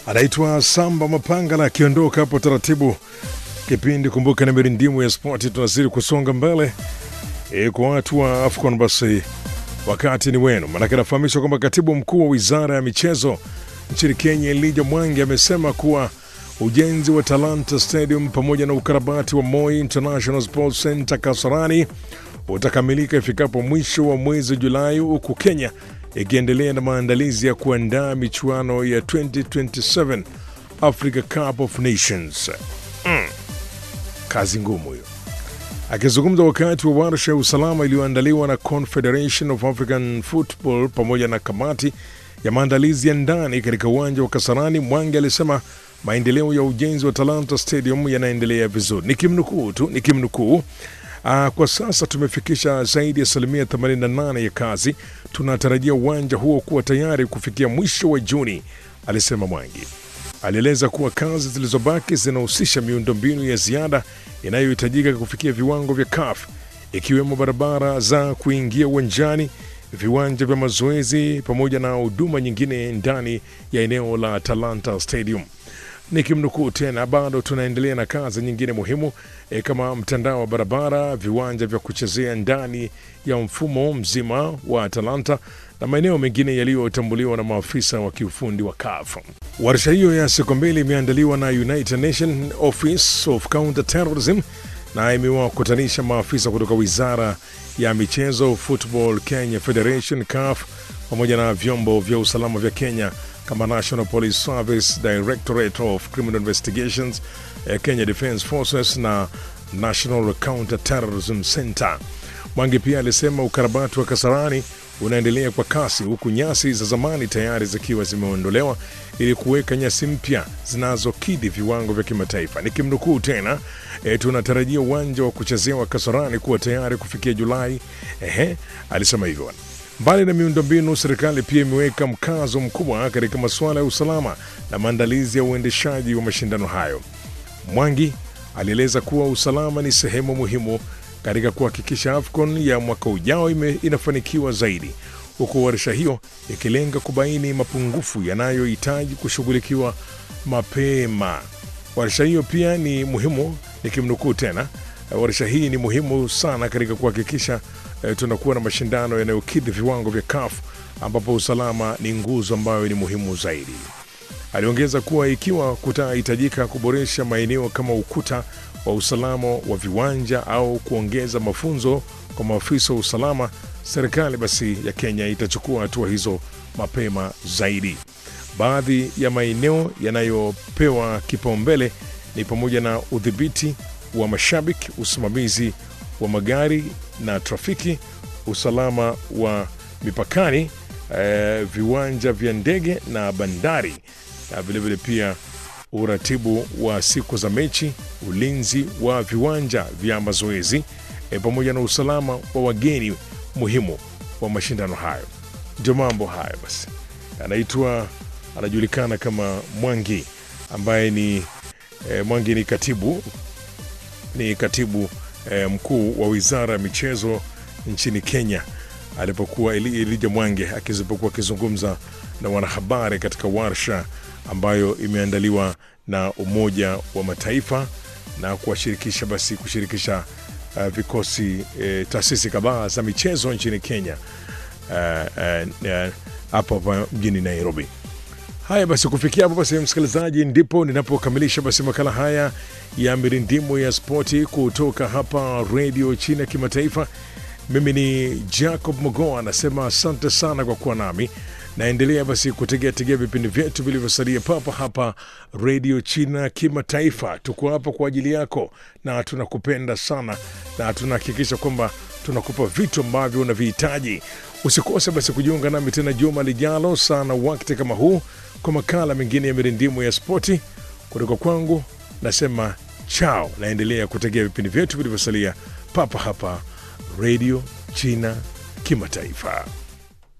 anaitwa Samba Mapangala akiondoka hapo taratibu. Kipindi kumbuka ni mirindimu ya spoti, tunazidi kusonga mbele e, kwa watu wa AFCON basi wakati ni wenu, manake nafahamishwa kwamba katibu mkuu wa wizara ya michezo nchini Kenya Elijah Mwangi amesema kuwa ujenzi wa Talanta Stadium pamoja na ukarabati wa Moi International Sports Center Kasarani utakamilika ifikapo mwisho wa mwezi Julai, huku Kenya ikiendelea na maandalizi ya kuandaa michuano ya 2027 Africa Cup of Nations. Mm. Kazi ngumu hiyo. Akizungumza wakati wa warsha ya usalama iliyoandaliwa na Confederation of African Football pamoja na kamati ya maandalizi ya ndani katika uwanja wa Kasarani, Mwangi alisema maendeleo ya ujenzi wa Talanta Stadium yanaendelea vizuri. Nikimnukuu tu, nikimnukuu Uh, kwa sasa tumefikisha zaidi ya asilimia 88 ya kazi. Tunatarajia uwanja huo kuwa tayari kufikia mwisho wa Juni, alisema Mwangi. Alieleza kuwa kazi zilizobaki zinahusisha miundombinu ya ziada inayohitajika kufikia viwango vya CAF ikiwemo barabara za kuingia uwanjani, viwanja vya mazoezi pamoja na huduma nyingine ndani ya eneo la Talanta Stadium. Nikimnukuu tena, bado tunaendelea na kazi nyingine muhimu e, kama mtandao wa barabara, viwanja vya kuchezea ndani ya mfumo mzima wa Atalanta na maeneo mengine yaliyotambuliwa na maafisa wa kiufundi wa CAF. Warsha hiyo ya siku mbili imeandaliwa na United Nations Office of Counter Terrorism na imewakutanisha maafisa kutoka wizara ya michezo, Football Kenya Federation, CAF pamoja na vyombo vya usalama vya Kenya kama National Police Service, Directorate of Criminal Investigations, eh, Kenya Defence Forces na National Counter Terrorism Center. Mwangi pia alisema ukarabati wa Kasarani unaendelea kwa kasi huku nyasi za zamani tayari zikiwa zimeondolewa ili kuweka nyasi mpya zinazokidhi viwango vya kimataifa. Nikimnukuu tena, e, tunatarajia uwanja wa kuchezea wa Kasarani kuwa tayari kufikia Julai. Ehe, alisema hivyo. Mbali na miundombinu, serikali pia imeweka mkazo mkubwa katika masuala ya usalama na maandalizi ya uendeshaji wa mashindano hayo. Mwangi alieleza kuwa usalama ni sehemu muhimu katika kuhakikisha AFCON ya mwaka ujao ime, inafanikiwa zaidi, huku warsha hiyo ikilenga kubaini mapungufu yanayohitaji kushughulikiwa mapema. Warsha hiyo pia ni muhimu, nikimnukuu tena, warsha hii ni muhimu sana katika kuhakikisha eh, tunakuwa na mashindano yanayokidhi viwango vya CAF ambapo usalama ni nguzo ambayo ni muhimu zaidi. Aliongeza kuwa ikiwa kutahitajika kuboresha maeneo kama ukuta wa usalama wa viwanja au kuongeza mafunzo kwa maafisa wa usalama, serikali basi ya Kenya itachukua hatua hizo mapema zaidi. Baadhi ya maeneo yanayopewa kipaumbele ni pamoja na udhibiti wa mashabiki, usimamizi wa magari na trafiki, usalama wa mipakani, eh, viwanja vya ndege na bandari, na vilevile pia uratibu wa siku za mechi, ulinzi wa viwanja vya mazoezi e, pamoja na usalama wa wageni muhimu wa mashindano hayo. Ndio mambo hayo basi. Anaitwa, anajulikana kama Mwangi ambaye ni e, Mwangi ni katibu ni katibu e, mkuu wa wizara ya michezo nchini Kenya alipokuwa Elijah Mwangi akizipokuwa akizungumza na wanahabari katika warsha ambayo imeandaliwa na Umoja wa Mataifa na kuwashirikisha basi kushirikisha uh, vikosi uh, taasisi kadhaa za michezo nchini Kenya hapo uh, uh, uh, mjini Nairobi. Haya basi, kufikia hapo basi, msikilizaji, ndipo ninapokamilisha basi makala haya ya mirindimu ya spoti kutoka hapa redio China Kimataifa. Mimi ni Jacob Mogoa, anasema asante sana kwa kuwa nami naendelea basi kutegea tegea vipindi vyetu vilivyosalia papa hapa redio China Kimataifa. Tuko hapa kwa ajili yako na tunakupenda sana, na tunahakikisha kwamba tunakupa vitu ambavyo unavihitaji. Usikose basi kujiunga nami tena juma lijalo sana wakati kama huu kwa makala mengine ya mirindimu ya spoti kutoka kwangu. Nasema chao, naendelea kutegea vipindi vyetu vilivyosalia papa hapa redio China Kimataifa.